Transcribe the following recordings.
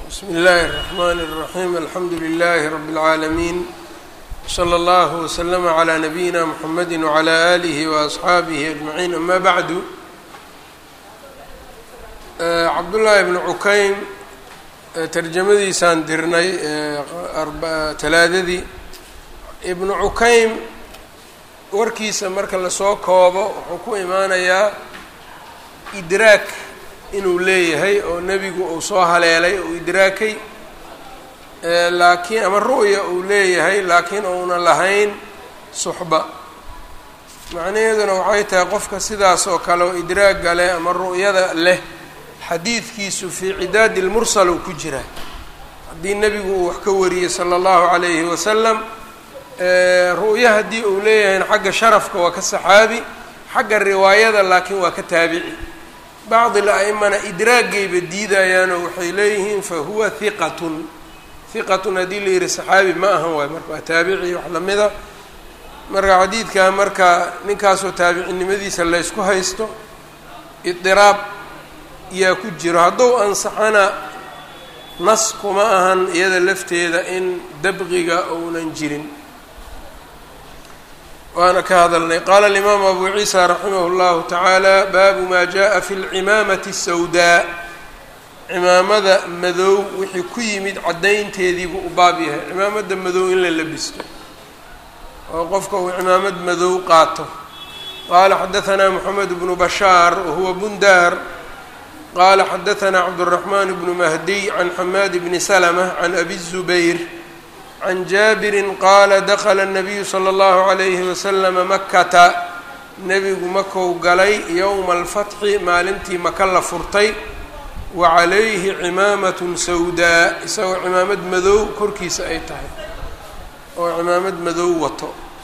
bsmi اllahi الرحmn الرaحيم alxamdu لlh رb العaalمين slى اllه وslm عlى نabيina mحamedi وعlى آlih وأصxaabih أجمعين ama bعdu cabdullaahi bn cukaym tarjamadiisaan dirnay talaadadii ibnu cukaym warkiisa marka lasoo koobo wuxuu ku imaanayaa idraak inuu leeyahay oo nebigu uu soo haleelay oo idraakay laakiin ama ru'ya uu leeyahay laakiin uuna lahayn suxba macnaheeduna waxay tahay qofka sidaas oo kale oo idraagga leh ama ru'yada leh xadiidkiisu fii cidaadi lmursal uu ku jiraa haddii nebigu uu wax ka wariyey sala allahu calayhi wasalam ru'ya haddii uu leeyahayna xagga sharafka waa ka saxaabi xagga riwaayada laakiin waa ka taabici bacdi la-imana idraagayba diidayaanoo waxay leeyihiin fa huwa hiqatun hiqatun haddii la yihi saxaabi ma ahan waayo marka waa taabici wax lamida marka xadiidkaa marka ninkaasoo taabicinimadiisa laysku haysto idiraab yaa ku jiro hadduu ansaxana nas kuma ahan iyada lafteeda in dabqiga ounan jirin waana ka hadalnay qaala alimaamu abu ciisa raximah اllahu tacaala baabu maa jaءa fi lcimaamati الsawdaa cimaamada madow wixii ku yimid caddaynteediibuu u baab yahay cimaamada madow in la labisto oo qofka uu cimaamad madow qaato qaala xadaثna moxamed bnu bashaar wahuwa bundaar qala xadaثna cabdالرaحman bnu mahdiy can xamaad bni slmة can abi الزubayr can jaabiri qaala dakla الnabiyu slى اllahu عalayhi waslama makata nebigu makou galay yowma alfatxi maalintii maka la furtay wa calayhi cimaamaة sawdaa isagoo cimaamad madow korkiisa ay tahay oo cimaamad madow wato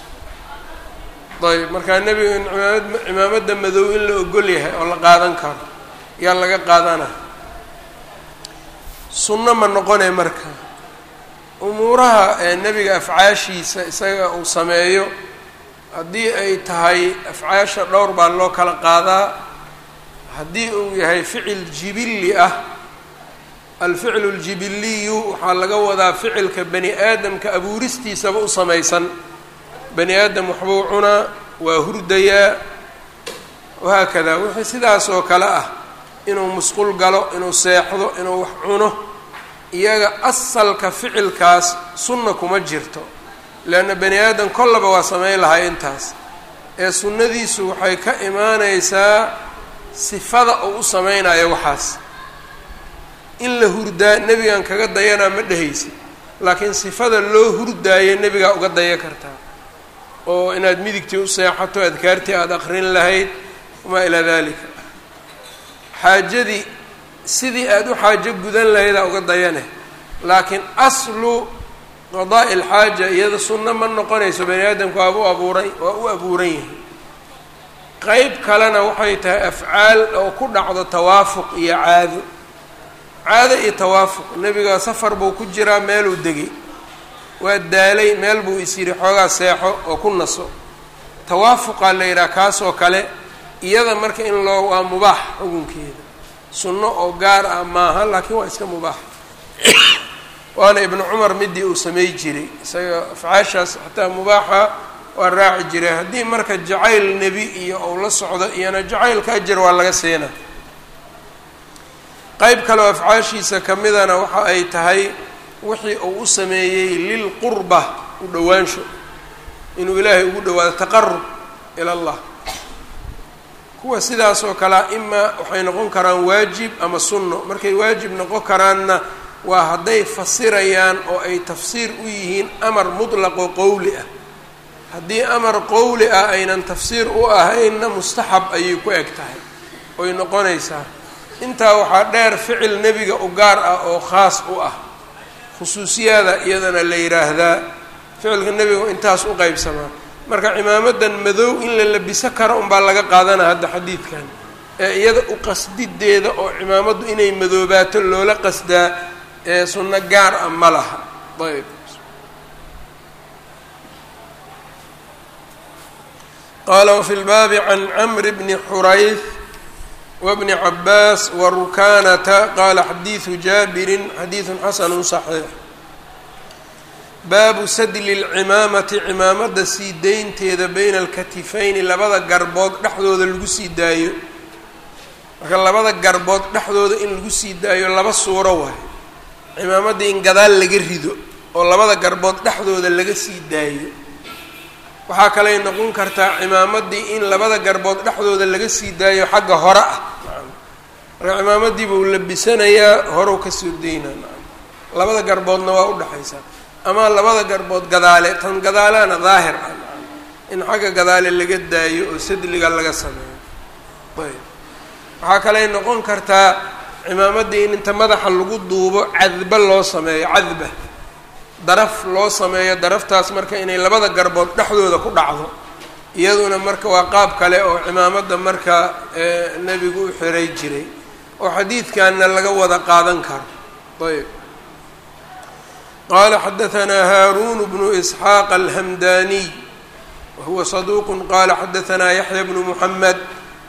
ayb markaa nebigu in imaamad cimaamada madow in la ogol yahay oo la qaadan karo yaa laga qaadana sunno ma noqone marka umuuraha ee nebiga afcaashiisa isaga uu sameeyo haddii ay tahay afcaasha dhowr baa loo kala qaadaa haddii uu yahay ficil jibilli ah alficlu ljibiliyu waxaa laga wadaa ficilka bani aadamka abuuristiisaba u samaysan bani aadam waxbuu cunaa waa hurdayaa wahaakada wixii sidaas oo kale ah inuu musqul galo inuu seexdo inuu wax cuno iyaga asalka ficilkaas sunna kuma jirto leanna bani aadam kollaba waa samayn lahaa intaas ee sunnadiisu waxay ka imaaneysaa sifada uu u sameynayo waxaas in la hurdaa nebigan kaga dayanaa ma dhehaysid laakiin sifada loo hurdaayo nebigaa uga daya kartaa oo inaad midigtii u seexato adkaartii aada aqrin lahayd wamaa ilaa dalika xaajadii sidii aada u xaajo gudan lahaydaa uga dayane laakiin aslu qadaa'i alxaaja iyada sunno ma noqonayso bani aadamku waaba u abuuran waa u abuuran yahay qeyb kalena waxay tahay afcaal oo ku dhacdo tawaafuq iyo caado caado iyo tawaafuq nebiga safar buu ku jiraa meeluu degay waa daalay meel buu is yidhi xoogaa seexo oo ku naso tawaafuqaa la yidhaha kaasoo kale iyada marka in loo waa mubaax xukunkeeda sunno oo gaar ah maaha laakiin waa iska mubaax waana ibnu cumar midii uu samey jiray isaga afcaashaas xataa mubaaxa waa raaci jiray haddii marka jacayl nebi iyo ou la socdo iyona jacaylka ajar waa laga siina qeyb kaleoo afcaashiisa kamidana waxa ay tahay wixii uu u sameeyey lilqurba u dhowaansho inuu ilaahay ugu dhawaado taqarub ila allah kuwa sidaas oo kalea imaa waxay noqon karaan waajib ama sunno markay waajib noqon karaanna waa hadday fasirayaan oo ay tafsiir u yihiin amar mutlaqo qowli ah haddii amar qowli ah aynan tafsiir u ahaynna mustaxab ayay ku eg tahay oy noqonaysaa intaa waxaa dheer ficil nebiga u gaar ah oo khaas u ah khusuusiyaada iyadana la yidhaahdaa ficilka nebiga intaas u qeybsamaa marka cimaamadan madow in la labiso karo unbaa laga qaadanaa hadda xadiidkan ee iyada u qasdideeda oo cimaamaddu inay madoobaato loola qasdaa ee sunno gaar ah ma laha ayb qaala wafi lbaabi can camri bni xurayth wbni cabaas warukanata qaala xadiidu jaabirin xadiidu xasanu صaxiix baabu sadli اlcimaamati cimaamada sii deynteeda bayna alkatifayni labada garbood dhexdooda lagu sii daayo marka labada garbood dhexdooda in lagu sii daayo laba suuro waay cimaamaddii in gadaal laga rido oo labada garbood dhexdooda laga sii daayo waxaa kaley noqon kartaa cimaamaddii in labada garbood dhexdooda laga sii daayo xagga hore ah marka cimaamaddii buu labisanayaa horew kasoo deynaa labada garboodna waa udhexaysaa ama labada garbood gadaale tan gadaalana daahir ah in xagga gadaale laga daayo oo sadliga laga sameeyo ayb waxaa kaley noqon kartaa cimaamaddii in inta madaxa lagu duubo cadba loo sameeyo cadba daraf loo sameeyo daraftaas marka inay labada garbood dhexdooda ku dhacdo iyaduna marka waa qaab kale oo cimaamadda marka nebigu u xiray jiray oo xadiidkanna laga wada qaadan karo ayb qala xadaثna haarun bnu isxaaq alhamdaniy wahuwa صaduq qala xadaثna yaxya bnu muxamed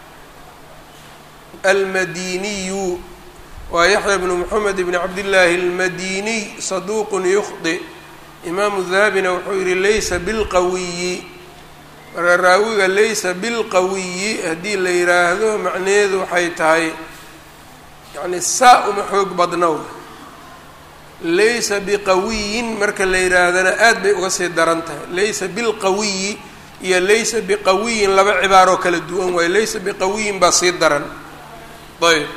almadiniyu waa yaxya bnu moxamed bn cabdillaahi almadiniy saduuqun yukhdi imaamu dahabina wuxuu yihi laysa bilqawiyi marka raawiga laysa bilqawiyi haddii la yiraahdo macnaheedu waxay tahay yani saa uma xoog badnow laysa biqawiyin marka la yihaahdana aad bay uga sii daran tahay laysa bilqawiyi iyo laysa biqawiyin laba cibaaroo kala duwan waayo laysa biqawiyin baa sii daran ayb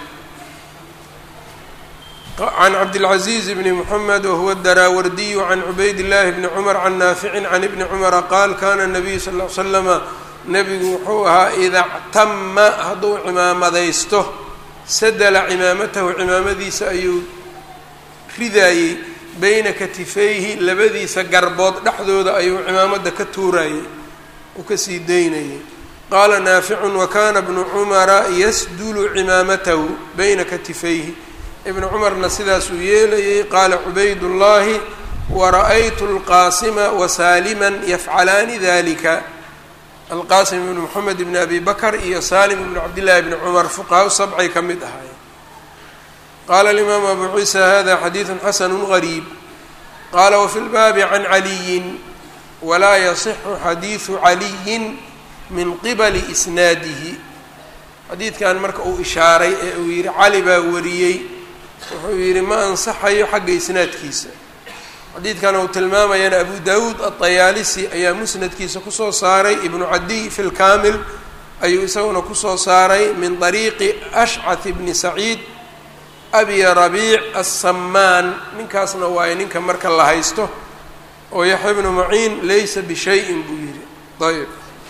can cabdilcaziiz bni moxamed wahuwa daraawardiyu can cubayd llaahi bni cumar can naaficin can ibni cumara qaal kana nabiyu sal l slama nebigu wuxuu ahaa ida ctama hadduu cimaamadaysto sadala cimaamatahu cimaamadiisa ayuu ridaayey bayna katifayhi labadiisa garbood dhexdooda ayuu cimaamada ka tuurayey uu kasii daynayay qaala naaficun wakana bnu cumara yasdulu cimaamatahu bayna katifayhi ibnu cumarna sidaasuu yeelayay qaala cubaydullaahi wara'aytu alqaasima wasaaliman yafcalaani dalika alqaasim ibnu moxamed ibni abi bakr iyo saalim ibnu cabdillaahi bni cumar fuqahaa sabcay ka mid ahaayeen qaala alimaamu abu ciisa hada xadiidu xasanu gariib qaala wafi lbaabi can caliyin walaa yasixu xadiidu caliyin min qibali isnaadihi xadiidkan marka uu ishaaray ee uu yihi cali baa wariyey wuxuu yidhi ma ansaxayo xagga isnaadkiisa xadiidkan uu tilmaamayana abu dawuud aطayaalisi ayaa musnadkiisa kusoo saaray ibnu cadiy fi lkaamil ayuu isaguna kusoo saaray min طariiqi ashcath bni saciid abi rabiic aلsamaan ninkaasna waayo ninka marka la haysto oo yaxya bnu maciin laysa bishayin buu yihi ayb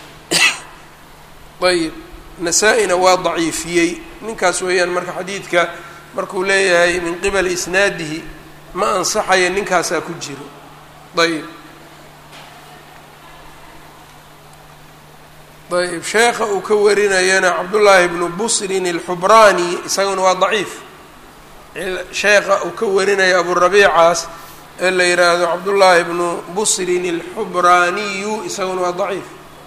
ayb nasaa-ina waa daciifiyey ninkaas weeyaan marka xadiidka markuu leeyahay min qibali isnaadihi ma ansaxaya ninkaasaa ku jiro ayb ayb sheekha uu ka warinayana cabdullaahi bnu busrin alxubraani isaguna waa daciif sheekha uu ka warinaya aburabiicaas ee la yidhaahdo cabdullaahi bnu busrin alxubraaniyu isaguna waa daciif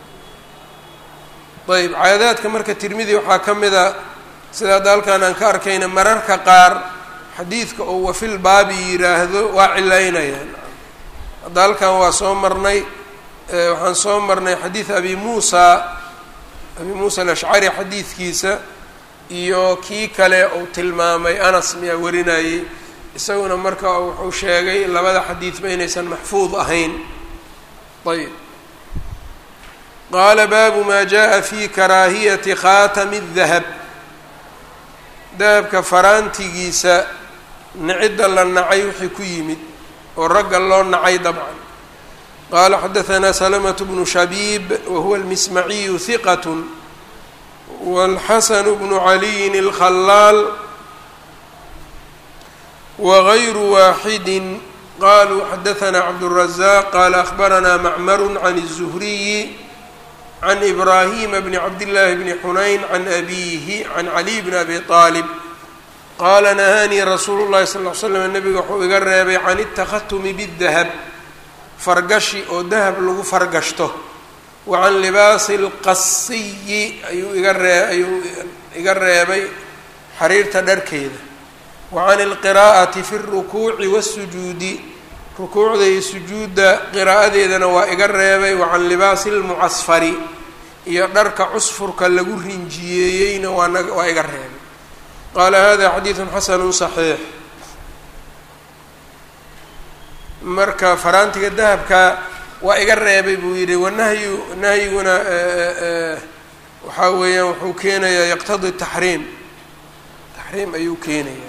ayb caadaadka marka tirmidi waxaa ka mida sida hadda halkaan aan ka arkayna mararka qaar xadiidka oo wafil baabi yiraahdo waa cilaynayaan hadda halkan waa soo marnay waxaan soo marnay xadiid abi muusa abi muusa alashcari xadiidkiisa iyo kii kale uu tilmaamay anas miyaa warinayey isaguna marka wuxuu sheegay labada xadiidba inaysan maxfuud ahayn ayb qaala baabu maa jaءa fi karaahiyati khaatami الdahab dahabka faraantigiisa nicidda la nacay wixii ku yimid oo ragga loo nacay dabcan qaala xadaثna slmة bnu shabiib wahuwa اlmismaciyu hiqat wاlxasan bnu caliyin اlkhalaal wغayru waaxidi qaluu xadaثna cabdالrazaq qala akhbarana macmar can الزhriyi can ibraahima bni cabdillaahi bni xunayn can abiihi can caliy bni abi aalib qaala nahaanii rasuulu llahi sal ll slam nabiga wuxuu iga reebay can itakhatumi bidahab fargashi oo dahab lagu fargashto wa can libaasi lqasiyi ayuu iga ree ayuu iga reebay xariirta dharkeeda wa can ilqiraa'ati fi اlrukuuci waاsujuudi rukuucda iyo sujuudda qiraa'adeedana waa iga reebay wa can libaasi اlmucasfari iyo dharka cusfurka lagu rinjiyeeyeyna waana waa iga reebay qaala hada xadiidu xasanu صaxiix marka faraantiga dahabka waa iga reebay buu yidhi wanahyu nahyiguna waxaa weeyaan wuxuu keenayaa yaqtadi taxriim taxriim ayuu keenayaa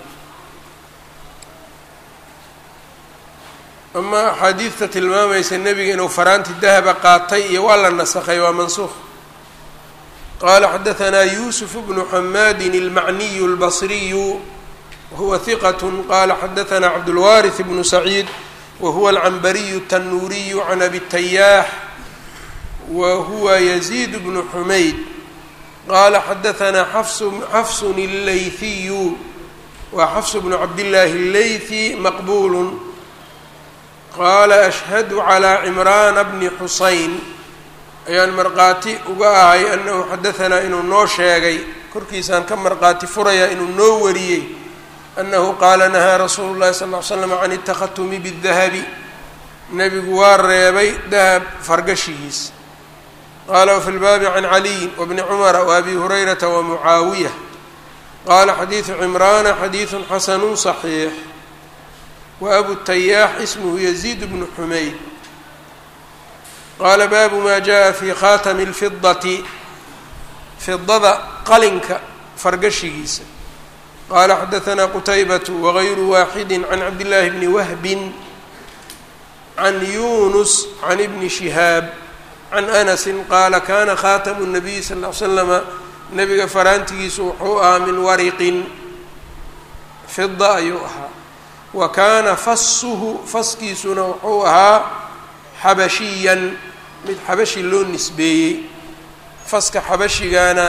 ama axaadiidta tilmaamaysa nebiga inuu faraanti dahaba qaatay iyo waa la nasakhay waa mansuuq qala xadaثna yusuf bnu xamaadi اlmacniyu اlbصriyu wahuwa hiqat qala xadaثna cabdاlwariث bnu saciid wahuwa alcanbariyu الtanuuriyu can abi tayaax wa huwa yaziid bnu xumayd qala xadaثna xafsun اllayhiyu wa xafs bnu cabdillaahi اllaythi maqbul qala ashhadu calى cimraana bni xusayn ayaan markhaati uga ahay anahu xadahanaa inuu noo sheegay korkiisaan ka markhaati furayaa inuu noo wariyey annahu qaala nahaa rasuulu llahi sal ll ly slam can itakhatumi bidahabi nebigu waa reebay dahab fargashigiis qaala wafi lbaabi can caliyin wabni cumara waabi hurayrata wa mucaawiya qaala xadiidu cimraana xadiidun xasanu صaxiix wa abu tayaax ismuhu yaziid bnu xumayd qaala baabu maa jaءa fi khatami اlfidati fidada qalinka fargashigiisa qaala xadaثna qutaybatu wagayru waaxidi can cabdillaahi bni wahbin can yunus can ibni shihaab can anasi qaala kana khatamu الnabiy sal ll ly slama nebiga faraantigiisu wuxuu ahaa min wariqin fida ayuu ahaa wa kaana fasuhu faskiisuna wuxuu ahaa xabashiyan mid xabashi loo nisbeeyey faska xabashigana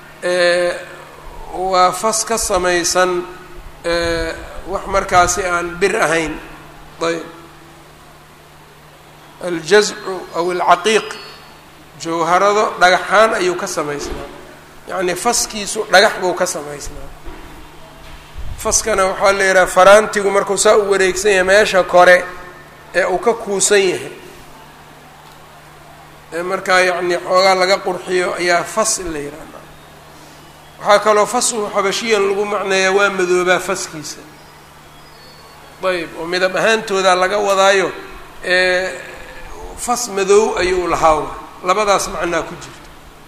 waa fas ka samaysan wax markaasi aan bir ahayn ayb aljazcu aw alcaqiiq jawharado dhagaxaan ayuu ka samaysnaa yacnii faskiisu dhagax buu ka samaysnaa faskana waxaa la yidhaha faraantigu markuu saa u wareegsan yahay meesha kore ee uu ka kuusan yahay ee markaa yacnii xoogaa laga qurxiyo ayaa fas la yidhahda waxaa kaloo fashu xabashiyan lagu macneeyaa waa madoobaa faskiisa ayb oo midab ahaantooda laga wadaayo fas madow ayuu lahaa labadaas macnaa ku jirta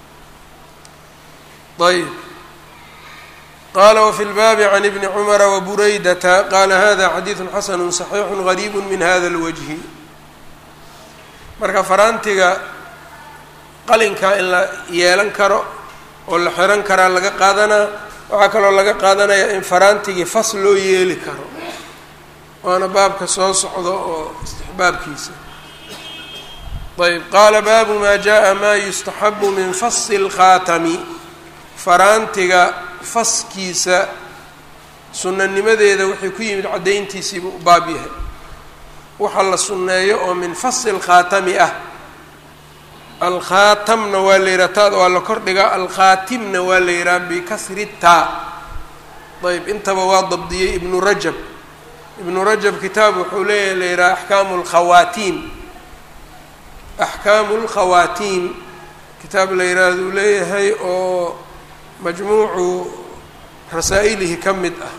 ayb qala wfi lbaabi can ibni cumara wabureydata qala hada xadiidu xasanu صaxiixu gariib min hada اlwajhi marka faraantiga qalinka in la yeelan karo oo la xiran karaa laga qaadanaa waxaa kaloo laga qaadanaya in faraantigii fas loo yeeli karo waana baabka soo socdo oo istixbaabkiisa ayb qaala baabu ma jaءa ma yustaxabu min fasi اlkhaatami faraantiga faskiisa sunanimadeeda waxay ku yimid caddayntiisiibu u baab yahay waxa la sunneeyo oo min fasi lkhaatami ah alkhaatamna waa la yidhaha taada waa la kordhigaa alkhaatimna waa la yidhaha bikasri taa ayb intaba waa dabdiyey ibnu rajab ibnu rajab kitaab wuxuu leeyahay la yidhaha axkaamu lkhawaatiim axkaamu lkhawaatiim kitaab la yidhaahduu leeyahay oo majmuucu rasaa'ilihi ka mid ah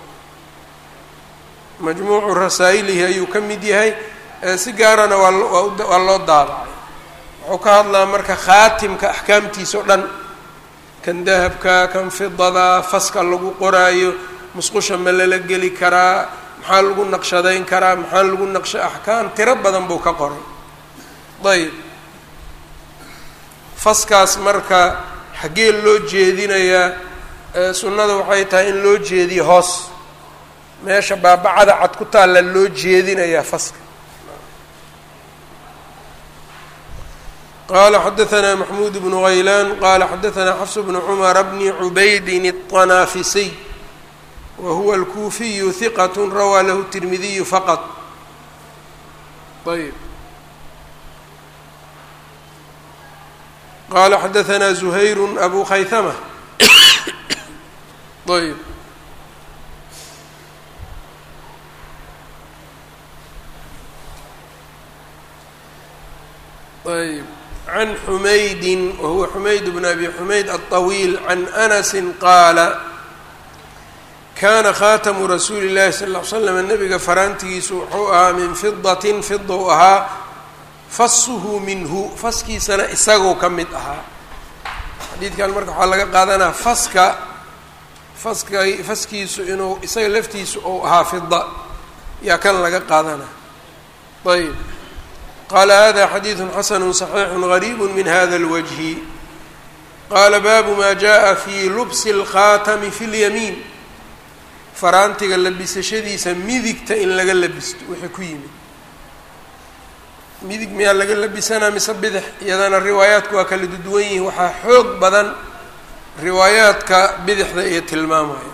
majmuucu rasaa'ilihi ayuu ka mid yahay si gaarana waa waa loo daabacay wuxuu ka hadlaa marka khaatimka axkaamtiisa o dhan kan dahabka kan fidada faska lagu qoraayo musqusha ma lala geli karaa maxaa lagu naqshadayn karaa maxaa lagu naqsha axkaam tiro badan buu ka qoray ayb faskaas marka xaggee loo jeedinayaa sunnada waxay tahay in loo jeediyo hoos meesha baabacada cad ku taalla loo jeedinayaa faska qala xadaثna maxmuud bnu haylaan qala xadaثna xafs bnu cmara bni cubaydin الطanaafisiy wa huwa اlkuufiyu hiqat rawaa lahu الtirmidiyu faqط ayb qala xadaثna زuhayr abu khayثmة ayb ayb can xumaydin wahuwa xumayd bn abi xumayd aلطawiil can anasi qaala kana khatamu rasuuli اllahi sal ll ly slam nabiga faraantigiisu wuxuu ahaa min fidatin fida u ahaa fasuhu minhu faskiisana isagoo ka mid ahaa xadiidkan marka waxaa laga qaadanaa faska faska faskiisu inuu isaga laftiisu ou ahaa fida yaa kan laga qaadanaa ayb qaala hada xadiidu xasanu صaxiixu gariib min hada اlwajhi qaala baabu ma jaءa fi lubsi اlkhaatami fi اlyamiin faraantiga labisashadiisa midigta in laga labisto wixii ku yimid midig miyaa laga labisanaa mise bidix iyadana riwaayaadku waa kala duduwan yihiin waxaa xoog badan riwaayaadka bidixda iyo tilmaamaya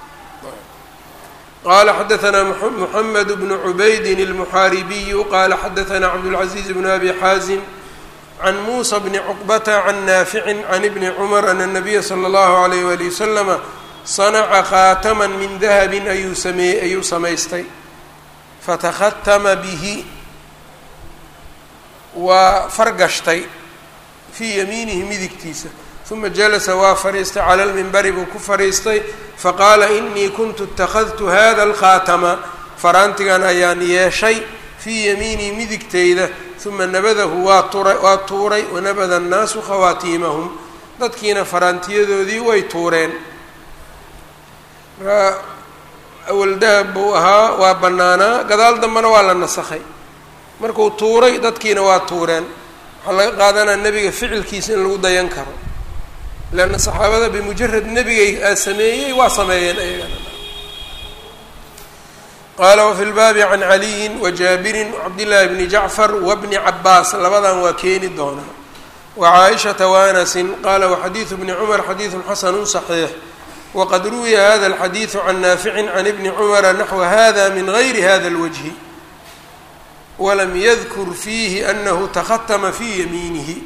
qala xadaثna mحamed bn cubaydin الmuxaaribiyu qala xadaثna cabdالcaزiiz bn abi xaazim can musa bni cuqbata can naafici can ibni cmar ana الnabiya slى اllahu عalayh wali waslama sanaca khaataman min dahabin ayuu sameeyey ayuu samaystay fatakhatama bihi waa fargashtay fii yamiinihi midigtiisa uma jalasa waa fadhiistay cala lmimbari buu ku fadhiistay faqaala inii kuntu اtakhadtu hada alkhaatama faraantigan ayaan yeeshay fii yamiinii midigteyda uma nabadahu waa tura waa tuuray wanabada annaasu khawaatiimahum dadkiina faraantiyadoodii way tuureen markaa awal dahab buu ahaa waa bannaanaa gadaal dambena waa la nasakhay markuu tuuray dadkiina waa tuureen waxaa laga qaadanaa nebiga ficilkiisa in lagu dayan karo leanna saxaabada bimujarad nebigay aa sameeyey waa sameeyeen ayagana qaala wafi lbaabi can caliyin wajaabirin wacabdillaahi bni jacfar wabni cabaas labadan waa keeni doonaa wacaaishata waanasin qaala waxadiidu bni cumar xadiidun xasanu صaxiix wqad ruwiya hada alxadiidu can naaficin can ibni cumara naxwa hada min gayri hada اlwajhi walam yadkur fiihi anahu takhatama fii yamiinihi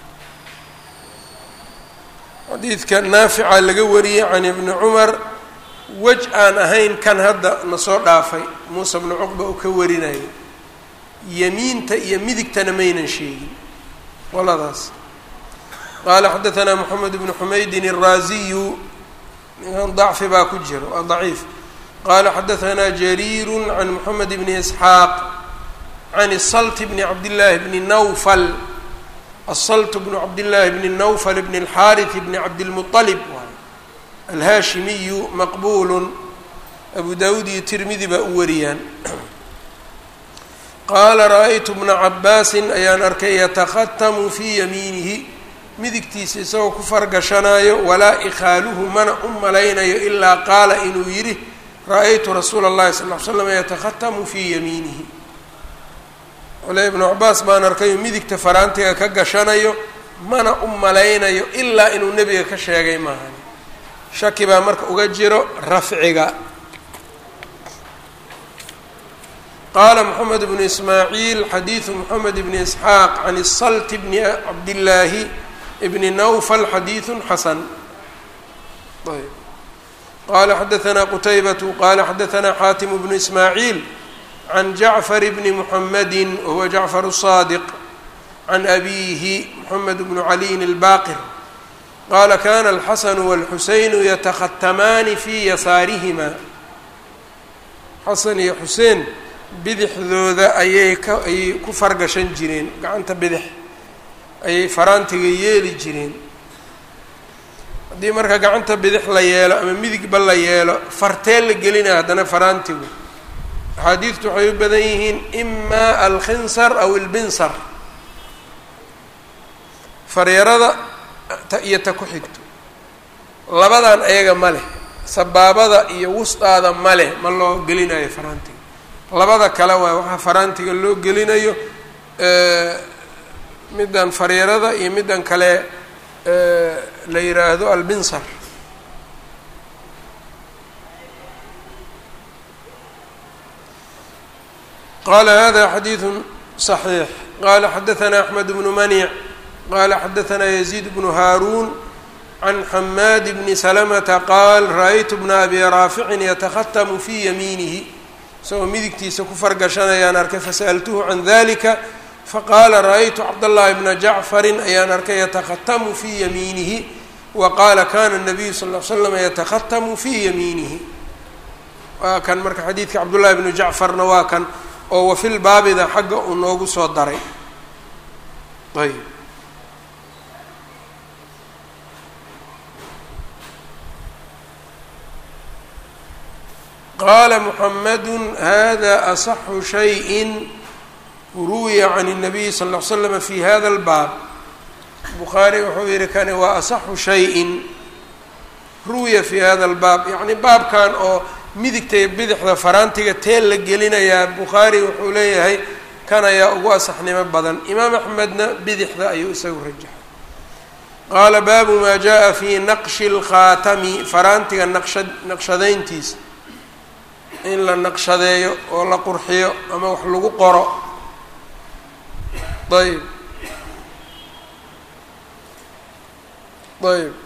xadiidka naafica laga wariyey can ibni cumar wej aan ahayn kan hadda nasoo dhaafay muuse bnu cuqba uu ka warinayo yamiinta iyo midigtana maynan sheegin qoladaas qaala xadaanaa moxamed bnu xumaydin الraaziyu ninkan dacfi baa ku jira waa daciif qaala xadaanaa jariiru can moxamed bni isxaaq can salt bni cabdillaahi bni nawfal asalt bnu cabdillaahi bni nawfal bni اlxaariث bni cabdilmuطalib alhaashimiyu maqbulu abu dawud iyo tirmidi baa u wariyaan qaala ra-aytu bna cabaasin ayaan arkay yatakhatamu fii yamiinihi midigtiisa isagoo ku fargashanaayo walaa ikhaaluhu mana u malaynayo ilaa qaala inuu yidhi ra-aytu rasuula اllahi sal ly slam yatakhatamu fii yamiinihi cule ibnu cabaas baan arkayo midigta faraantiga ka gashanayo mana u malaynayo ilaa inuu nebiga ka sheegay maahan shaki baa marka uga jiro rafciga qaala moxamed bnu ismaaciil xadiidu moxamed bni isxaaq can salt bni cabdillaahi bni nawfal xadiidu xasan ayb qala xadaanaa qutaybatu qala xadaanaa xaatimu bnu ismaaciil can jacfar bni muxamedi wahuwa jacfar الصaadiq can abiihi moxamed bnu caliyin اlbaqir qaala kana alxasanu wاlxuseynu yatakhatamaani fii yasaarihima xasan iyo xuseen bidixdooda ayay ka ayay ku fargashan jireen gacanta bidix ayay faraantiga yeeli jireen haddii marka gacanta bidix la yeelo ama midigba la yeelo fartee la gelinaya haddana faraantigu axaadiidtu waxay u badan yihiin ima alkhinsar aw ilbinsar faryarada iyo ta ku xigto labadan ayaga ma leh sabaabada iyo wusdaada ma leh ma loo gelinayo faraantiga labada kale waay waxaa faraantiga loo gelinayo middan faryarada iyo middan kale la yiraahdo albinsar qala hada xadiidu صaxiix qala xadaanaa axmed bnu manic qala xadaanaa yaziid bnu haaruun can xamaad bni salamata qaal ra-aytu bna abi raaficin yatakhatamu fii yamiinihi isagoo midigtiisa ku fargashanayaan arkay fasa'altuhu can dalika faqaala ra-aytu cabdاllahi bna jacfarin ayaan arkay yatakhatamu fii yamiinihi wa qaala kana nabiyu sal l slam yatakhatamu fii yamiinihi waa kan marka xadiidka cabdullahi bnu jacfarna waa kan oo wafil baabida xagga uu noogu soo daray ayb qaala muxamadu hada asaxu shayin ruwiya can الnabiyi sal ll l slama fi hada اlbaab bukhaari wuxuu yihi kani waa asaxu shayin ruwiya fi hada اlbaab yacni baabkan oo midigta iyo bidixda faraantiga teel la gelinayaa bukhaari wuxuu leeyahay kan ayaa ugu asaxnimo badan imaam axmedna bidixda ayuu isagu rajaxay qaala baabu maa jaa fi naqshi اlkhaatami faraantiga naqsha naqshadayntiisa in la naqshadeeyo oo la qurxiyo ama wax lagu qoro ayb ayb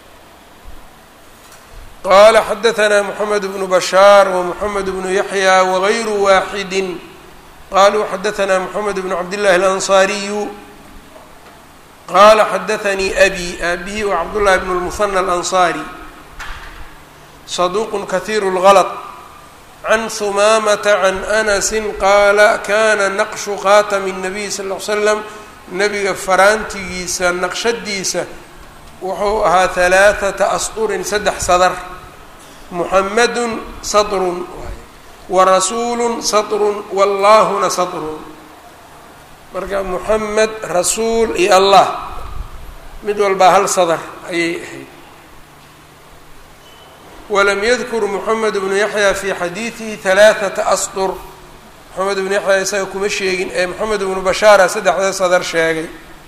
qala xadaثna mحamed bnu bashaar wmحamed bnu yaحya wغayru waaxidi qaluu xadaثna mحamed bn cabdالlahi الأnصariyu qala xadaثanii abi abihi wa cabdالlahi bn الmuثنى الأnصarي صaduq kahiir الغلط can humaamata can anasi qaala kana naqshu khaatami الnabiy sal ll ly slam nabiga faraantigiisa naqshadiisa wuxuu ahaa halaaثata asطurin saddex sadar muxamadun saطrun wa rasuulu saطrun wallaahuna saطrun marka muxamed rasuul iyo allah mid walbaa hal sadar ayay ahayd walam yadkur moxamed bnu yaxya fi xadiidihi halaaثata asطur moxamed bnu yaxya isaga kuma sheegin ee moxamed bnu bashaara saddexda sadar sheegay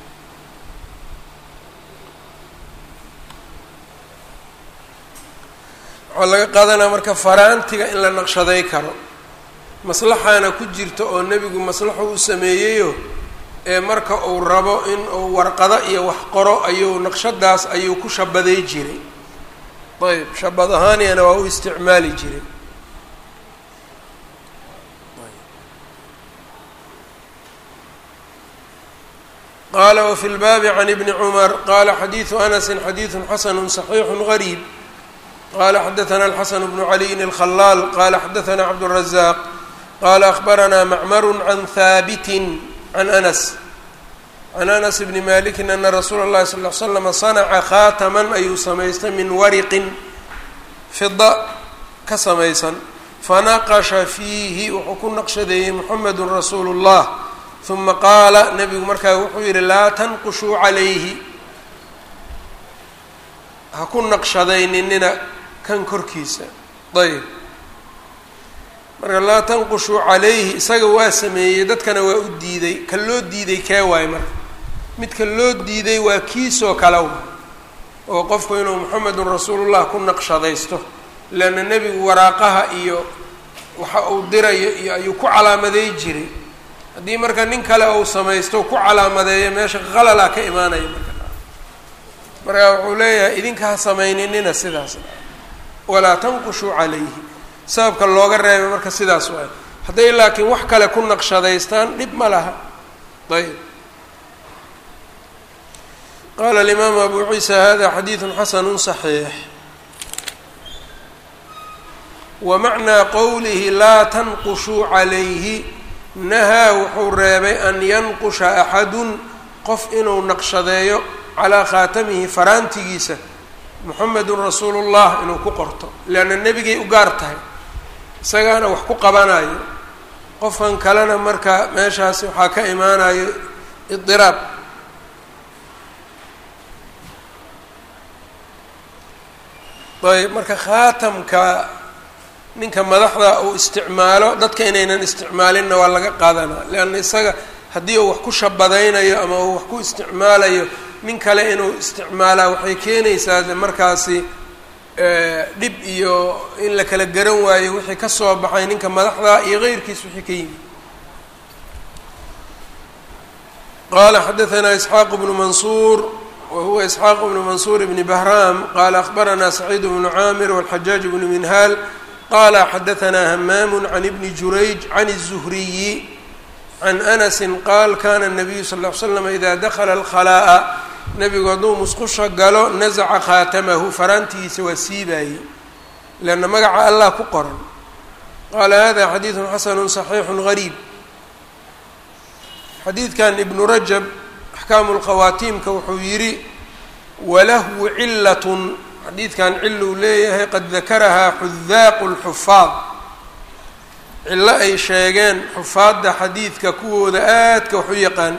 waxaa laga qaadanaa marka faraantiga in la naqshaday karo maslaxaana ku jirta oo nebigu maslaxu u sameeyeyo ee marka uu rabo in uu warqado iyo wax qoro ayuu naqshadaas ayuu ku shabaday jiray ayb shabad ahaaniyana waa u isticmaali jiray qala wfi lbaabi can ibni cumar qala xadiidu anasi xadiidu xasanu صaxiixu gariib qala xadaثna alxasan bnu caliyin اlkhalaal qala xadaثna cabdالrazaq qala akhbarana macmaru can haabiti can anas can anas bni maliki ana rasuula اllahi sal ly slama sanaca khaataman ayuu samaystay min wariqin fida ka samaysan fanaqasha fiihi wuxuu ku naqshadeeyey muxamedu rasuulu اllah uma qaala nebigu markaa wuxuu yihi laa tanqushuu calayhi ha ku naqshadayninina kan korkiisa ayb marka laa tanqushuu calayhi isaga waa sameeyey dadkana waa u diiday ka loo diiday kee waayo marka midka loo diiday waa kiisoo kale wa oo qofku inuu moxamedun rasuulullah ku naqshadaysto leanna nebigu waraaqaha iyo waxa uu dirayo iyo ayuu ku calaamaday jiray haddii marka nin kale uu samaysto ku calaamadeeyo meesha qalalaa ka imaanaya marka marka wuxuu leeyahay idinka ha samayninina sidaas walaa tanqushuu calayhi sababka looga reebay marka sidaas waay hadday laakiin wax kale ku naqshadaystaan dhib ma laha ayb qala alimaamu abu ciisa hada xadiidu xasanu صaxiix wa macnaa qowlihi laa tanqushuu calayhi nahaa wuxuu reebay an yanqusha axadun qof inuu naqshadeeyo calaa khaatamihi faraantigiisa muxamedun rasuulu llah inuu ku qorto leanna nebigay u gaar tahay isagaana wax ku qabanayo qofkan kalena marka meeshaasi waxaa ka imaanayo idiraab ayb marka khaatamka ninka madaxda uu isticmaalo dadka inaynan isticmaalinna waa laga qaadanaa leanna isaga haddii uu wax ku shabadaynayo ama uu wax ku isticmaalayo nin kale inuu isticmaalaa waxay keenaysaa de markaasi dhib iyo in la kala garan waayo wixii ka soo baxay ninka madaxda iyo keyrkiis wixii ka yimid qala xadaثna isxaaq bnu mansuur whuwa isxaaq bnu mansuur bni bahram qala akhbarana saciid bnu caamir wاlxajaaj bnu minhaal qala xadaثna hamaam can ibni jurayj can الzuhriyi can anasi qaal kana الnabiyu sal ll ly slam ida dakla اlkhalaa'a nebigu hadduu musqusha galo nasaca khaatamahu faraantiisa waa siibaayey leanna magaca allah ku qoran qaala hada xadiidu xasanu صaxiixu gariib xadiidkan ibnu rajab axkaamu lkhawaatiimka wuxuu yidhi walahu cilatun xadiidkan ciluu leeyahay qad dakarahaa xudaaqu lxufaad cillo ay sheegeen xufaadda xadiidka kuwooda aadka wax u yaqaan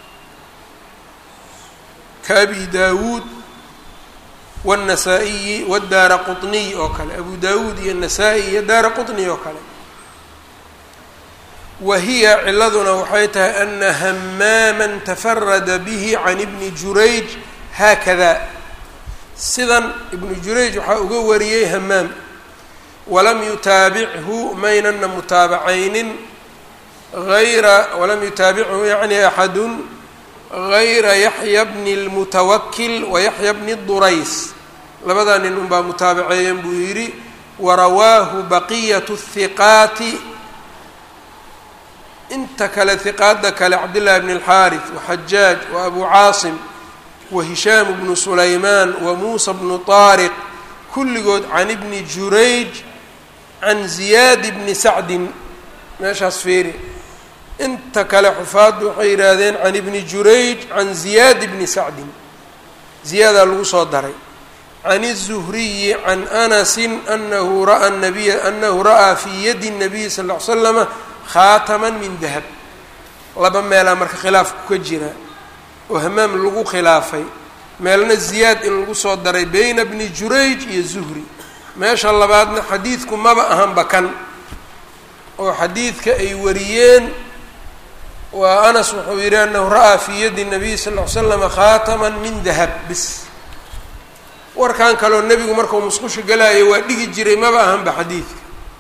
ka abi daawuud waاnnasaa-iyi wadaara quطniy oo kale abu daawuud iyo nasaa-i iyo daara quطniy oo kale wa hiya ciladuna waxay tahay ana hamaaman tafarada bihi can ibni jurayj haakada sidan ibnu jurayj waxaa uga wariyey hamaam walam yutaabichu maynana mutaabacaynin ayra walam yutaabichu yani axadun gayra yaxya bni اlmutawakil wa yaxya bni durays labadaa nin unbaa mutaabaceeyen buu yidhi warawaahu baqiyat الhiqaati inta kale hiqaada kale cabdillaahi bn اlxaariث waxajaaj wa abu caasim wa hishaam bnu sulaymaan wa muusa bnu طaariq kulligood can ibni jurayj can ziyaad bni sacdin meeshaas feeri inta kale xufaaddu waxay yidhaahdeen can ibni jurayj can ziyaad bni sacdin ziyaadaa lagu soo daray can الzuhriyi can anasi anahu ra'a nabiya anahu ra'aa fii yadi الnabiyi sal ll ly slama khaataman min dahab laba meelaa marka khilaafku ka jira oo hamaam lagu khilaafay meelna ziyaad in lagu soo daray beyna bni jurayj iyo zuhri meesha labaadna xadiidku maba ahanba kan oo xadiidka ay wariyeen waa anas wuxuu yidhi anahu ra'aa fii yadi nabiy sal ll ly slama khaataman min dahab bis warkan kaleo nebigu markuu musqusha galaayo waa dhigi jiray maba ahanba xadiidka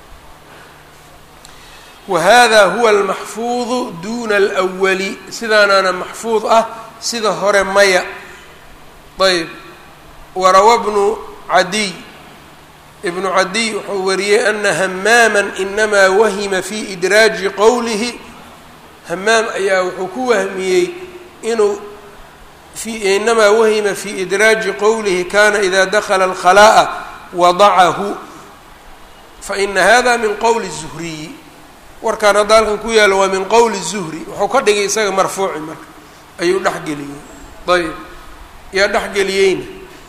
wahada huwa almaxfuudu duna alwali sidaanaana maxfuud ah sida hore maya ayb warawa bnu cadiy ibnu cadiy wuxuu wariyey ana hamaaman inamaa wahima fi idraaji qowlihi hamaam ayaa wuxuu ku wahmiyey inuu inamaa wahima fi idraaji qowlihi kana ida dakla alkhalaa'a wadacahu faina hada min qowli الzuhriyi warkaan hadda halkan ku yaalo waa min qowli zuhri wuxuu ka dhigay isaga marfuuci marka ayuu dhexgeliyey ayb yaa dhexgeliyeyna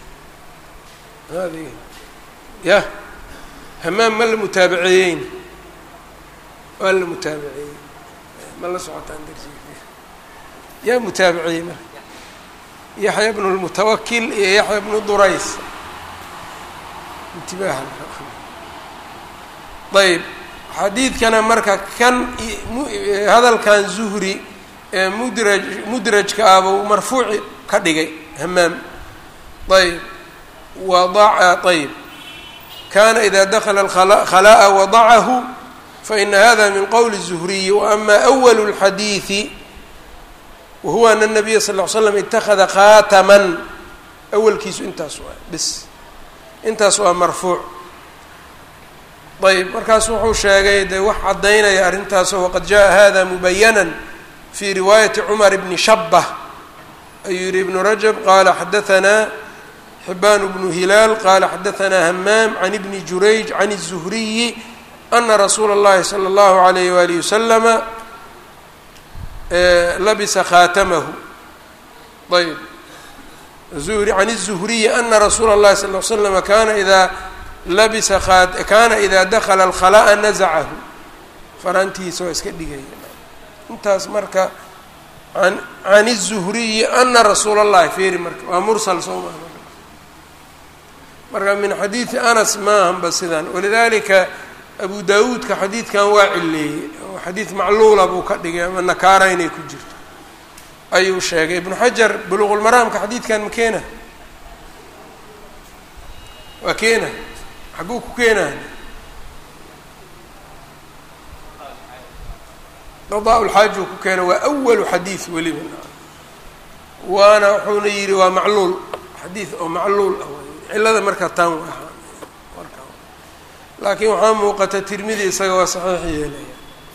ya hamaam ma la mutaabaceeyeyna waa la mutaabaceeyey ma la socotaan darsiga yaa mutaabaceeyey marka yaxya bnu lmutawakil iyo yaxya bnu durays intibaaha ayb xadiidkana marka kan hadalkan zuhri ee mudraj mudrajka ahbuu marfuuci ka dhigay hamaam ayb wadaca ayb kana ida dakla alkhalaa'a wadacahu faina hada min qowli الzuhriyi waama أwl الxadiiثi wahuwa ana الnabiya sal ly slam itakada khaataman awalkiisu intaas waa bis intaas waa marfuuc ayb markaas wuxuu sheegay dee wax caddaynaya arrintaasoo waqad jaءa hada mubayana fi riwaayati cumar bni shabah ayuu yihi ibnu rajab qala xadaanaa xibaan bnu hilaal qala xadaanaa hamaam can ibni jurayj can الzuhriyi ana rasuula اllahi salى اllahu alayh walihi wasalama labisa khaatamahu ayb zuhri can الzuhriyi ana rasuula اllahi sal l slama kana ida labisa kana ida dakla alkhalaa'a nazacahu faraantiisa waa iska dhigaya intaas marka an can الzuhriyi ana rasuula اllahi feeri marka waa mursal soo maa marka min xadiidi anas maahanba sidan walidalika abu dawuudka xadiidkan waa cileeyey oo xadiid macluula buu ka dhigay ama nakaara inay ku jirto ayuu sheegay ibnu xajar buluqulmaraamka xadiidkan ma keena waa keena xaguu ku keenaa qadaa lxaaji uu ku keena waa awalu xadiid weliba waana wuxuuna yidhi waa macluul xadiid oo macluul ah cillada marka tan laakiin waxaa muuqata tirmidi isaga waa saxiix yeelaya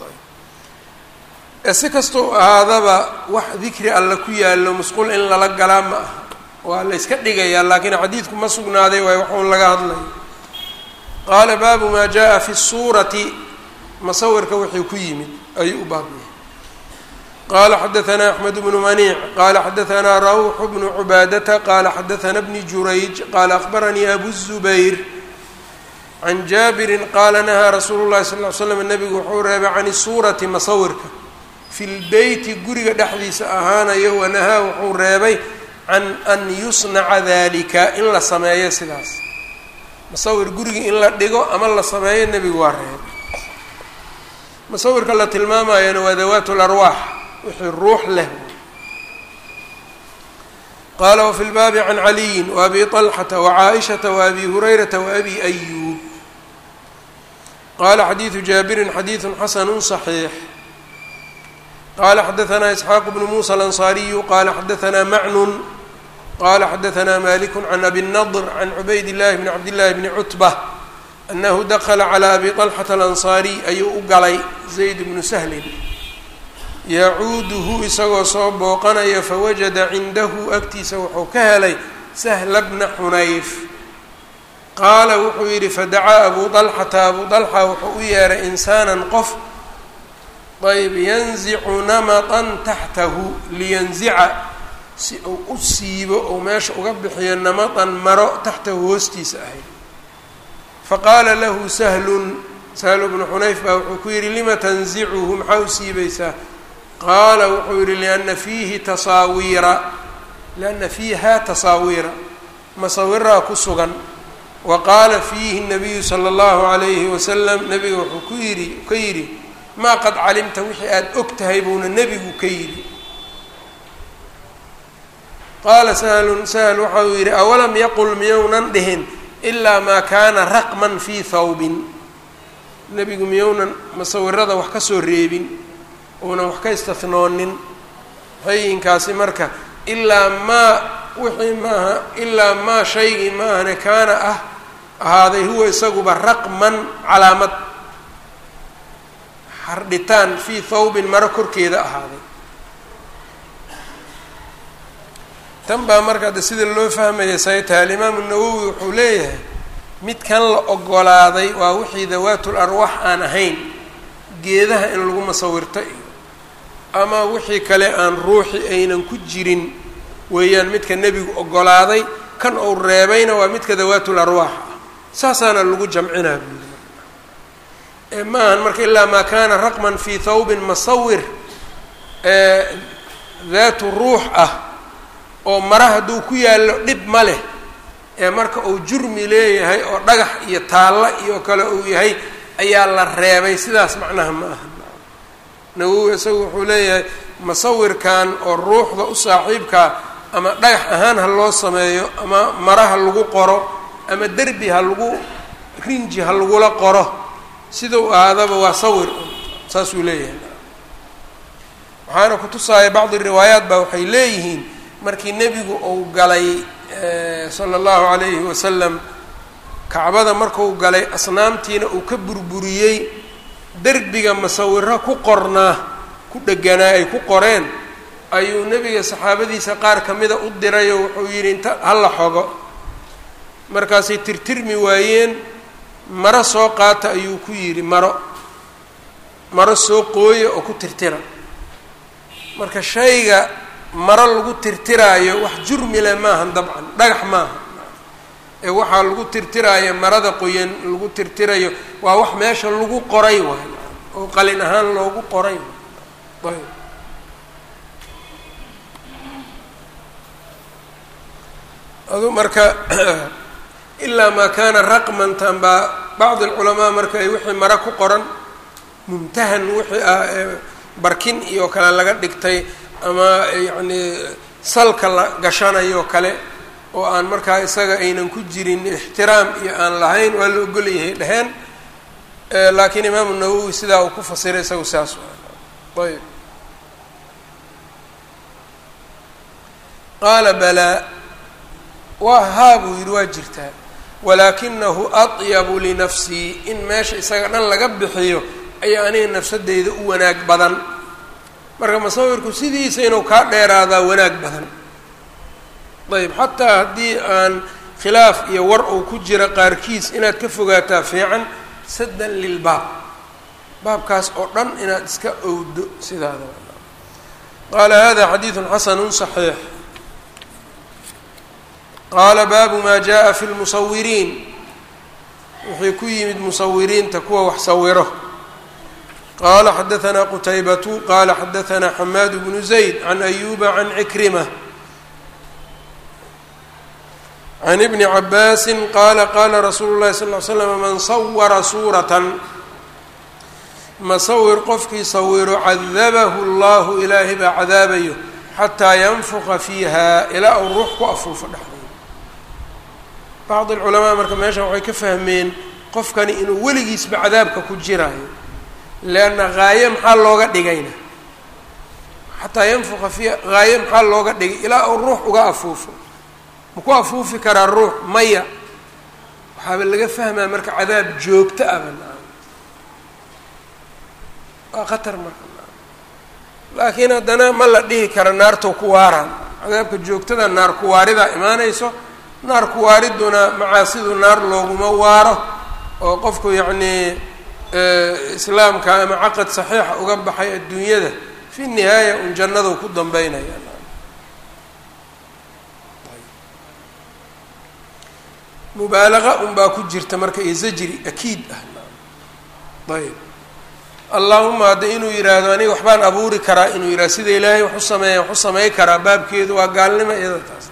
si kastau ahaadaba wax dikri alla ku yaallo musqul in lala galaa ma aha waa la yska dhigayaa laakiin xadiidku ma sugnaaday waay waxuun laga hadlaya qaala baabu maa jaa fi suurati masawirka wixii ku yimid ayuu u baabiyay qala xadaثna أxmed bnu maniic qala xadaثna rawx bnu cubaadata qala xadaثna bni jurayj qala akhbaranii abu الzubayr can jaabiri qaala nahaa rasuulu اlahi sal ly slam nabigu wuxuu reebay can suurati masawirka fi lbeyti guriga dhexdiisa ahaanayo wanahaa wuxuu reebay can an yusnaca dalika in la sameeyo sidaas masawir guriga in la dhigo ama la sameeyo nebigu waa reebay masawirka la tilmaamayana waa dawaat larwaax wixii ruux leh qaala wafi lbaabi can caliyin waabi طalxata wacaaishata waabi hurayrata waabi ayuub qala xadiidu jaabirin xadiidu xasanu صaxiix qala xadaثna isxaaq bnu musa alanصariyu qala xadaثna macnun qala xadaثna malik can abi الnadr can cubayd اllahi bni cabd llahi bni cutbة anahu dakla calى abi طalxata alanصariy ayuu u galay zayd bnu sahlin yacuuduhu isagoo soo booqanaya fawajada cindahu agtiisa wuxuu ka helay sahla bna xunayf qaala wuxuu yidhi fadacaa abu طalxata abu طalxa wuxuu u yeeray insaanan qof ayb yanzicu namatan taxtahu liyanzica si uu u siibo ou meesha uga bixiyo namatan maro taxtahu hoostiisa ahayd faqaala lahu sahlun sahlu bnu xunayf baa wuxuu ku yidhi lima tanzicuhu maxaa u siibaysaa qaala wuxuu yihi liana fiihi tasaawiira lianna fiiha tasaawiira masawiraa ku sugan wa qaala fiihi nabiyu sala allahu alayhi wasalam nabiga wuxuu ku yidhi ka yidhi maa qad calimta wixii aada og tahay buuna nebigu ka yidhi qaala sahlun sahl waxa uu yidhi awalam yaqul miyounan dhihin ilaa maa kaana raqman fii thawbin nebigu miyounan masawirada wax ka soo reebin uunan wax ka istathnoonin hayinkaasi marka ilaa maa wixii maaha ilaa maa shaygii maahane kaana ah ahaaday huwa isaguba raqman calaamad xardhitaan fii thawbin maro korkeeda ahaaday tan baa marka de sida loo fahmaya say tahay alimaamu nawowi wuxuu leeyahay midkan la ogolaaday waa wixii dawaatul arwaax aan ahayn geedaha in lagu masawirto iyo ama wixii kale aan ruuxi aynan ku jirin weeyaan midka nebigu ogolaaday kan uu reebayna waa midka dawaatul arwaax ah saasaana lagu jamcinaa buuli ee ma ahan marka ilaa maa kaana raqman fii thawbin masawir daatu ruux ah oo mara hadduu ku yaallo dhib ma leh ee marka uu jurmi leeyahay oo dhagax iyo taalla iyo kale uu yahay ayaa la reebay sidaas macnaha ma aha nawowi isagu wuxuu leeyahay masawirkan oo ruuxda u saaxiibkaa ama dhagax ahaan ha loo sameeyo ama mara ha lagu qoro ama derbi ha lagu rinji ha lagula qoro sidau ahaadaba waa sawir saasuu leeyahay waxaana kutusaaya bacdi riwaayaat baa waxay leeyihiin markii nebigu uu galay sala allahu calayhi wasalam kacbada marku galay asnaamtiina uu ka burburiyey derbiga masawiro ku qornaa ku dheganaa ay ku qoreen ayuu nebiga saxaabadiisa qaar ka mida u diray oo wuxuu yidhi inta hala xogo markaasay tirtirmi waayeen maro soo qaata ayuu ku yidhi maro maro soo qooya oo ku tirtira marka shayga maro lagu tirtiraayo wax jurmile maahan dabcan dhagax maaha ee waxaa lagu tirtiraayo marada qoyan lagu tirtirayo waa wax meesha lagu qoray waay oo qalin ahaan loogu qoray ayb adu marka ilaa maa kaana raqmantan baa bacd alculamaa marka ay wixii mare ku qoran mumtahan wixii ah ee barkin iyo kale laga dhigtay ama yacni salka la gashanayo kale oo aan markaa isaga aynan ku jirin ixtiraam iyo aan lahayn waa la ogolyahay dheheen laakiin imaamu nawowi sidaa uu ku fasiray isagu saas ayb qaala balaa waa haa buu yidhi waa jirtaa walaakinahu atyabu linafsii in meesha isaga dhan laga bixiyo ayaa aniga nafsadeyda u wanaag badan marka musawirku sidiisa inuu kaa dheeraadaa wanaag badan ayb xataa haddii aan khilaaf iyo war uu ku jira qaarkiis inaad ka fogaataa fiican saddan lilbaab baabkaas oo dhan inaad iska owdo sidaada qaala hada xadiidu xasanu صaxiix qaala baabu ma jaءa fi lmusawiriin wixii ku yimid musawiriinta kuwa wax sawiro qala xadaثna qutaybatu qala xadaثna xamaad bnu zayd can ayuba can cikrima can ibni cabaasi qaala qaala rasuulu اlahi sal ly slam man sawara suuratan masawir qofkii sawiro cadabahu اllahu ilaahay baa cadaabayo xataa yanfuqa fiiha ilaa uu ruux ku afuufo dhexdeeda bacd اlculamaa marka meeshan waxay ka fahmeen qofkani inuu weligiisba cadaabka ku jiraayo leanna haaye maxaa looga dhigayna xataa yanfuqa fiiha haaye maxaa looga dhigay ilaa uu ruux uga afuufo ma ku afuufi karaa ruux maya waxaaba laga fahmaa marka cadaab joogto ah banaa waa khatar marka laakiin haddana ma la dhihi kara naartoo ku waaraan cadaabka joogtada naar kuwaaridaa imaanayso naar kuwaariduna macaasidu naar looguma waaro oo qofku yacnii islaamka ama caqad saxiixa uga baxay adduunyada fi nihaaya un jannadu ku dambeynaya mubaalaqa un baa ku jirta marka iyo zajri akiid ah ayb allahuma hadda inuu yidhaahdo aniga waxbaan abuuri karaa inuu yidhahdo sida ilaahay wax u sameeya wax u samey karaa baabkeedu waa gaalnimo iyada taas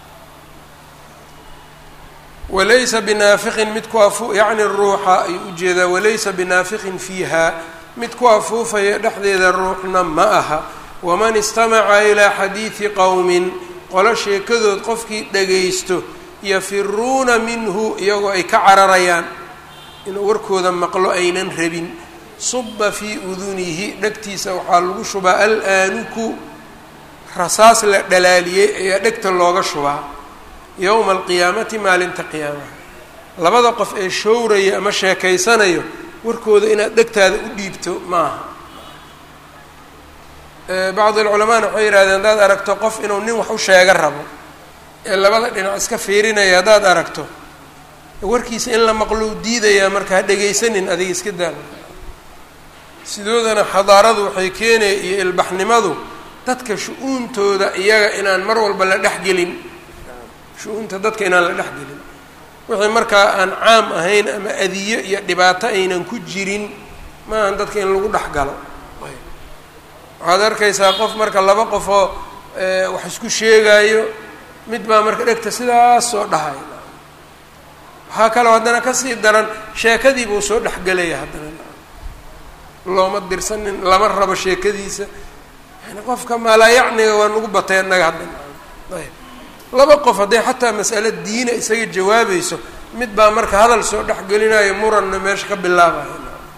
walaysa binaafiqin mid ku afu yacni ruuxa ayuu ujeedaa walaysa binaafiqin fiiha mid ku afuufaya dhexdeeda ruuxna ma aha waman istamaca ilaa xadiidi qowmin qolo sheekadood qofkii dhagaysto yafiruuna minhu iyagoo ay ka cararayaan inuu warkooda maqlo aynan rabin suba fii udunihi dhegtiisa waxaa lagu shubaa al-aanuku rasaas la dhalaaliyey ayaa dhegta looga shubaa yowma alqiyaamati maalinta qiyaamaha labada qof ee showraya ama sheekaysanayo warkooda inaad dhegtaada u dhiibto maaha bacdi alculamaana waxay yihahdeen haddaad aragto qof inuu nin wax u sheega rabo ee labada dhinac iska fiirinaya haddaad aragto warkiisa in la maqlou diidayaa marka ha dhegaysanin adiga iska daala sidoodana xadaaradu waxay keenaya iyo ilbaxnimadu dadka shu-uuntooda iyaga inaan mar walba la dhexgelin shu-uunta dadka inaan la dhexgelin wixii markaa aan caam ahayn ama adiyo iyo dhibaato aynan ku jirin maahan dadka in lagu dhex galo waxaad arkaysaa qof marka laba qofoo wax isku sheegaayo mid baa marka dhegta sidaas soo dhahay waxaa kaloo haddana kasii daran sheekadii buu soo dhexgelaya haddana looma dirsanin lama rabo sheekadiisa yani qofka maalaayacniga waa nagu batay annaga haddana ayb laba qof hadday xataa mas'alo diina isaga jawaabayso mid baa marka hadal soo dhexgelinayo muranna meesha ka bilaabayo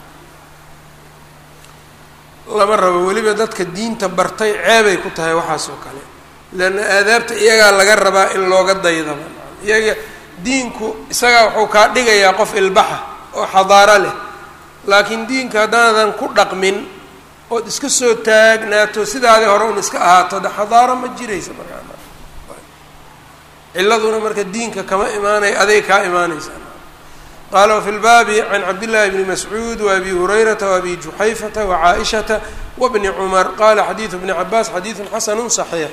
lama rabo weliba dadka diinta bartay ceebay ku tahay waxaas oo kale leanna aadaabta iyagaa laga rabaa in looga daydaba iyaga diinku isagaa wuxuu kaa dhigayaa qof ilbaxa oo xadaaro leh laakiin diinka haddaadan ku dhaqmin ood iska soo taagnaato sidaadii hore un iska ahaato de xadaaro ma jiraysa markaa ciladuna marka diinka kama imaanaya aday kaa imaanaysa qaala wafi lbaabi can cabdillaahi bni mascuud waabi hurayrata waabi juxayfata wacaaishata wabni cumar qaala xadiidu bni cabaas xadiidun xasanu saxiix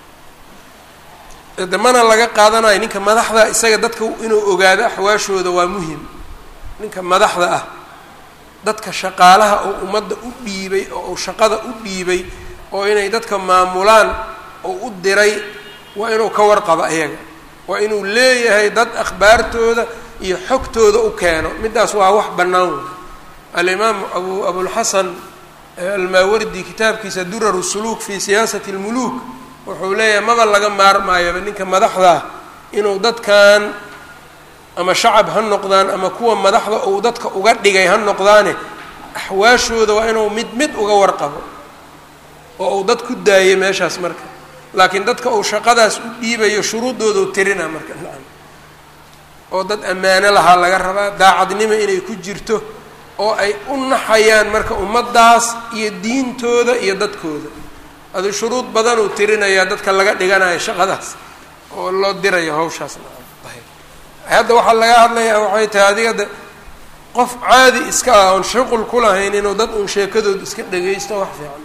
de mana laga qaadanayo ninka madaxda isaga dadka inuu ogaado axwaashooda waa muhim ninka madaxda ah dadka shaqaalaha oo ummadda u dhiibay oo uu shaqada u dhiibay oo inay dadka maamulaan oo u diray waa inuu ka warqabo ayaga waa inuu leeyahay dad akhbaartooda iyo xogtooda u keeno middaas waa wax bannaan wey alimaam abu abulxasan almaawardi kitaabkiisa duraru suluuk fi siyaasati lmuluuk wuxuu leeyahay maba laga maarmaayoba ninka madaxdaa inuu dadkan ama shacab ha noqdaan ama kuwa madaxda uu dadka uga dhigay ha noqdaane axwaashooda waa inuu mid mid uga warqabo oo uu dad ku daayo meeshaas marka laakiin dadka uu shaqadaas u dhiibayo shuruuddooda u tirina marka nacam oo dad ammaano lahaa laga rabaa daacadnimo inay ku jirto oo ay u naxayaan marka ummaddaas iyo diintooda iyo dadkooda adu shuruud badan uu tirinayaa dadka laga dhiganayo shaqadaas oo loo dirayo hawshaas hadda waxaa laga hadlayaa waxay tahay adiga de qof caadi iska ah oon shuqul ku lahayn inuu dad uun sheekadooda iska dhagaysto wax fiican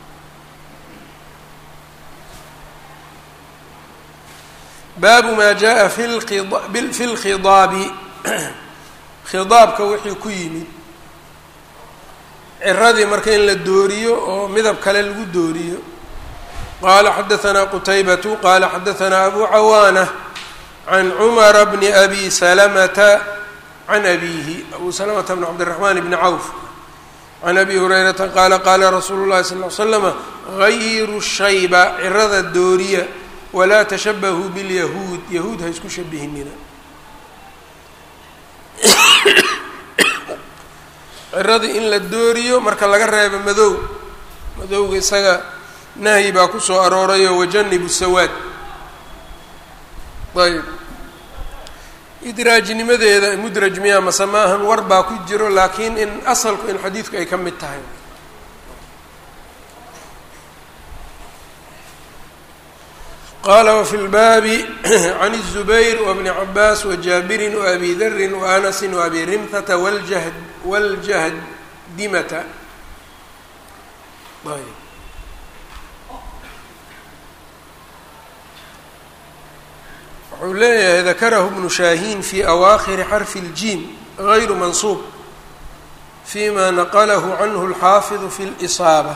baabu maa jaa fi fi lkhidaabi khidaabka wixii ku yimid ciradii marka in la dooriyo oo midab kale lagu dooriyo qaala xadaanaa qutaybatu qaala xadaanaa abu cawaana can cumara bni abi salamata can abiihi abu salamata bn cabdiraxmaan bni cawf can abi hurayrata qaala qaala rasuulu llahi sal l slama gayiru shayba cirada dooriya walaa tashabahuu bilyahuud yahuud ha isku shabihinina ciradii in la dooriyo marka laga reebo madow madowga isaga nahyi baa kusoo aroorayo wajanibu sawaad ayb idraajnimadeeda mudraj miya mase maahan war baa ku jiro laakiin in asalku in xadiidku ay ka mid tahay qala wfi lbaabi can الزubayr wbni cabaas wajaabirin waabi darin waanasi waabi rimhata wljahd wاljahdimata wuxuu leeyahay dakarahu bnu shaahin fi awaakhiri xarfi اljim غayru mansuub fima naqlahu canhu اlxaafiظu fi اlإsaaba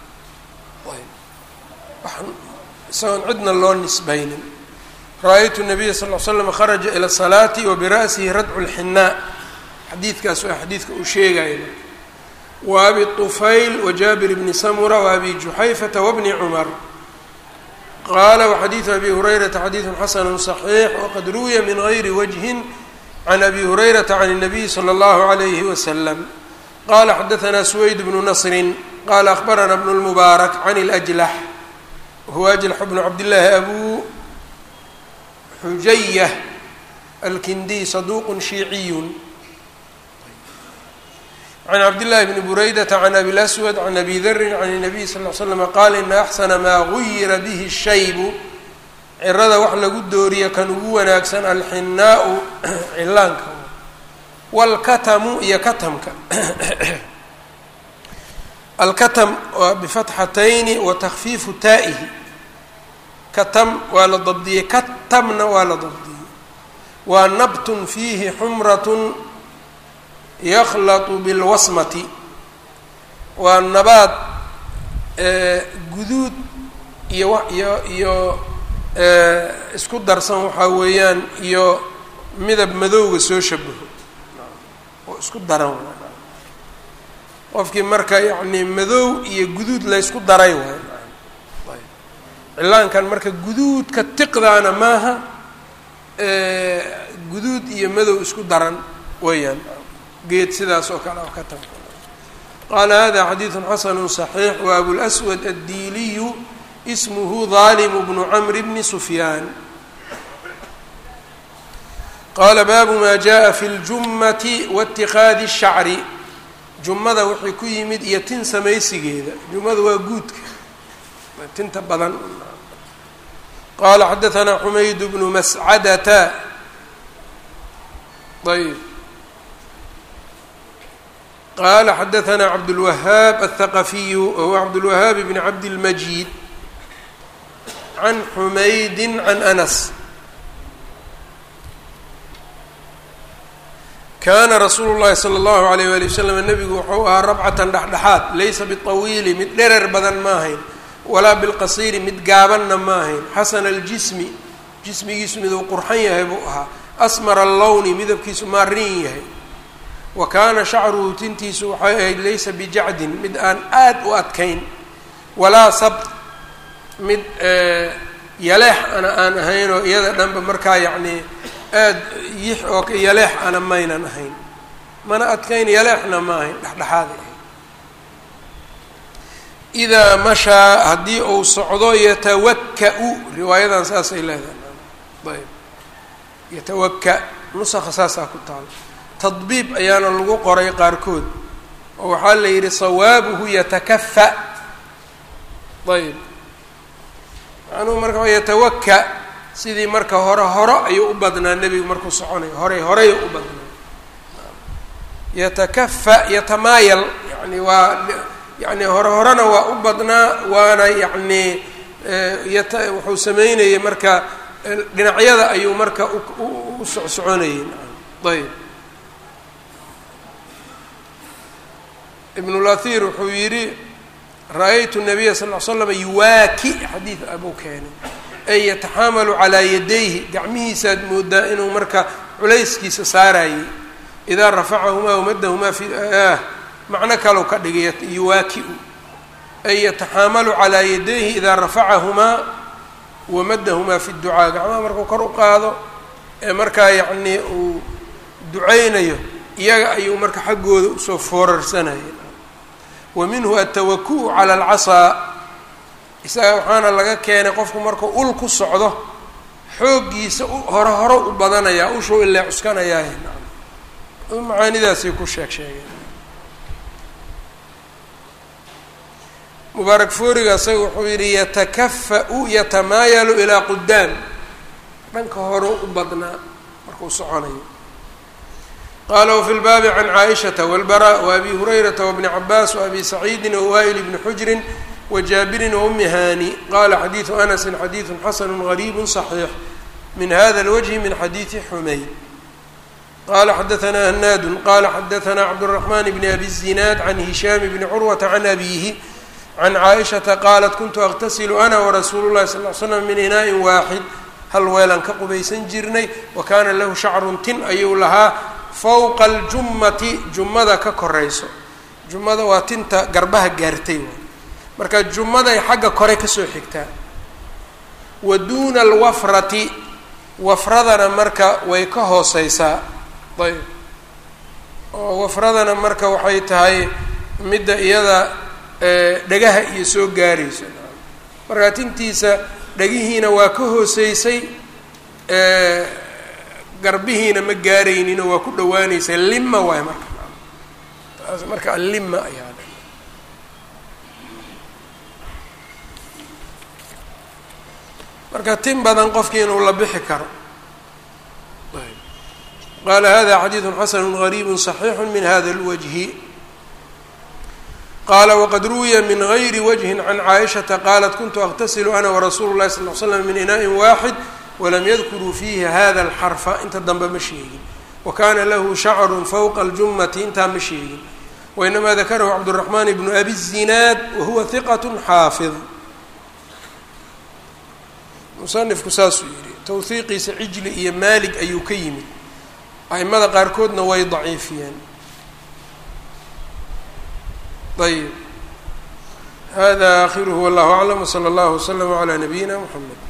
isagoon cidna loo nisbaynin ra-aytu nabiya sal l slam kharaja ila salaati wa bira'sihi radcu lxinaa xadiidkaas waa xadiidka uu sheegaya wa abi طufayl wa jaabir bni samura wa abi juxayfata wabni cumar qaala waxadiidu abi hurayrata xadiidu xasanu صaxiix waqad ruwiya min gayri wajhin can abi hurayrata can الnabiy slى اllahu عalayhi waslam qala xadaثna suwayd bnu nasri qala akhbarana bnu اlmubaarak can اlأjlax whuwa ajlax bnu cabdillaahi abu xujayah alkindiy saduuq shiiciyun can cabdillahi bni buraydata can abi laswad can abi darin can الnabiy sal l slama qaala ina axsana maa guyira bihi shaybu cirada wax lagu dooriya kan ugu wanaagsan alxinaau cilaanka wاlkatamu iyo katamka alkatam waa bifatxatayni wa takfiifu taa'ihi katam waa la dabdiyey katamna waa la dabdiyey waa nabtun fiihi xumratun yakhlatu bilwasmati waa nabaad guduud iyo iyo iyo isku darsan waxaa weeyaan iyo midab madowga soo shabaho oo isku daran qofkii marka yacni madow iyo guduud laysku daray waay cilaankan marka guduudka tiqdaana maaha guduud iyo madow isku daran weeyaan geed sidaas oo kale oo ka tag qaala hada xadiidu xasanu صaxiix wa abulأswad addiiliyu ismuhu dalimu bnu camri bni sufyaan qaala baabu ma jaءa fi اljumati waاtiqaadi الshacri jumada wixii ku yimid iyo tin samaysigeeda jumada waa guudka tinta badan qaala xadaثna xumayd bnu mascadata ayb qala xadaثna cabdالwahaab الthaqafiyu wahuwa cabdالwahaab bn cabdالmajid can xumaydi can anas kana rasuulu llahi sala allahu alayh wali wasalam nebigu wuxuu ahaa rabcatan dhexdhexaad laysa biطawiili mid dherer badan ma ahayn walaa bilqasiiri mid gaabanna ma ahayn xasana aljismi jismigiisu miduu qurxan yahay buu ahaa asmara allowni midabkiisu maarin yahay wa kaana shacruhu tintiisu waxay ahayd laysa bijacdin mid aan aad u adkayn walaa sabt mid yaleex ana aan ahayn oo iyada dhanba markaa yacnii aad yix oo yaleex ana maynan ahayn mana adkayn yaleexna ma ahayn dhexdhexaaday ahayd idaa mashaa haddii uu socdo yatawaka-u riwaayadan saasay leedahay ayb yatawaka nusakha saasaa ku taalo tadbiib ayaana lagu qoray qaarkood oo waxaa la yidhi sawaabuhu yatakafa ayb macnuhu marka yatawaka sidii marka hore horo ayuu u badnaa nebigu markuu soconayo horey horey u badnaa yatakafa yatamaayal yani waa yani hore horena waa u badnaa waana yacni yata wuxuu sameynayay marka dhinacyada ayuu marka u socsoconayay ayb ibn lathir wuxuu yidhi ra-aytu nabiya sal l slam yuwaaki xadiid abuu keenay ay yataxaamalu calaa yadayhi gacmihiisaad moodaa inuu marka culayskiisa saarayay idaa rafacahumaa wamadahumaa fi macno kalau ka dhigay yuwaaki-u ay yataxaamalu calaa yadayhi idaa rafacahumaa wamadahumaa fi ducaa gacmaha markuu kor u qaado ee markaa yacnii uu ducaynayo iyaga ayuu marka xaggooda usoo foorarsanaya wa minhu atawaku cala alcasaa isaga waxaana laga keenay qofku markuu ul ku socdo xooggiisa hore hore u badanayaa ushuu ilaa cuskanayaa macaanidaasay ku sheeg sheegeen mubaarak fooriga isaga wuxuu yidhi yatakafa-u yatamaayalu ilaa qudaam dhanka hore u badnaa markuu soconayo qaala wafi lbaabi can caaishata walbara waabi hurayrata wabni cabaas waabi saciidin wawa'il bni xujrin wajaabirin waumi hani qala xadiidu anasin xadiidu xasanu gariibu صaxiix min hada اlwجhi min xadiidi xumayd qala xadaanaa hanaadu qala xadaanaa cabdالرaحman bn abi الzinaad can hishaam bni curwata can abihi can caaishata qaalat kuntu aqtasilu ana warasuulu llahi sal l slam min inaaءin waaxid hal weelaan ka qubaysan jirnay wa kaana lahu shacrun tin ayuu lahaa fowqa aljummati jummada ka korayso jummada waa tinta garbaha gaartay marka jummaday xagga kore kasoo xigtaa wa duuna alwafrati wafradana marka way ka hooseysaa ayb oo wafradana marka waxay tahay midda iyada dhagaha iyo soo gaarayso marka tintiisa dhagihiina waa ka hooseysay garbihiina ma gaaraynino waa ku dhawaanaysa lima waay marka taas marka allima ayaa marka tin badan qofkii inuu la bixi karo qaala hada xadiidu xasanu gariibu صaxiixu min hada اlwجhi qala wqad ruwiya min غayri wجهi can caaishaةa qalat kuntu اqtasilu ana warasuulu الlahi sal ly slam min inaaءi waaxid walam yadkuruu fiihi hada اlxarfa inta dambe ma sheegin wakana lahu shacru fowqa اljumati intaa ma sheegin wainama dakarahu cabdالرaحman bnu abi الzinaad wahuwa hiqaة xaafid musanifku saasuu yidhi tawhiiqiisa cijli iyo maalig ayuu ka yimid aimada qaarkoodna way daciifiyeen ayb hada akhiruhu wallahu aclam wslى اllah wslm عlى nabiyina mxamed